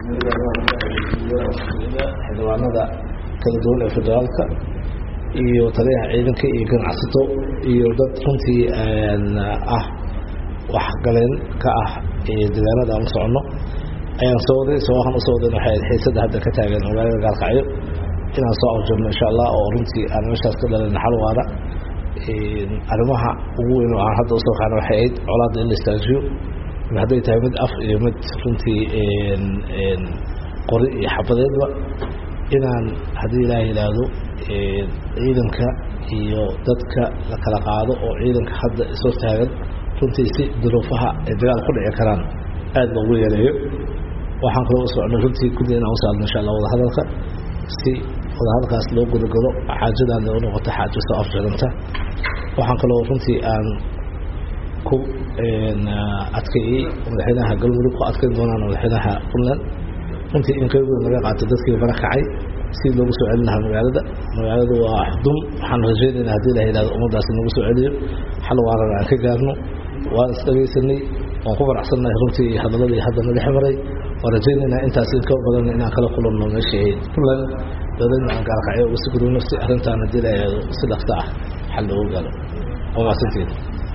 xildhibaanada kala duwan ee federaalka iyo taliyaha ciidanka iyo ganacsato iyo dad runtii ah waxgaleen ka ah deegaanada aan u soconno ayaan soo waday sabahan usoo wadan waxay ahayd xiisada hadda ka taagan magaalada gaalkacyo inaan soo afjarno insha allah oo runtii aan meeshaas ka dhalan xal waara arrimaha ugu weyn oo aan hadda usoo qaana waxay ahayd colaadda in la istaajiyo hadday tahay mid af iyo mid runtii qori iyo xabadeedba inaan haddii ilaah yidhaahdo ciidanka iyo dadka la kala qaado oo ciidanka hadda isoo taagan runtii si duruufaha ay dagaal ku dhici karaan aada loogu yeeleeyo waxaan kaloo u socnay runtii kulli inaan usaalno insha allah wadahadalka si wadahadalkaas loo gudagalo xaajadan u noqoto xaajo soo afjaranta waxaan kaloo runtii aan ku adkeeyey madaxweynaha galmudug ku adkeyn doonaan madaxweynaha puntland runtii in qayb weyn laga qaato dadkii bara kacay si loogu soo celin lahaa magaalada magaaladu waa xudum waxaan rajeynaynaa hadii la yidhahdo ummadaasi nagu soo celiyo xal waarana aan ka gaarno waan isdhagaysanay waan ku faraxsannahay runtii hadaladii hadda naga ximaray waan rajeynaynaa intaas in ka badan inaan kala kulanno meeshii ahayd puntland dowladna aan gaalkacyo uga sii gudubno si arrintaan hadii la yidhahdo si dhaqso ah xal loogu gaaro waa maasanteeda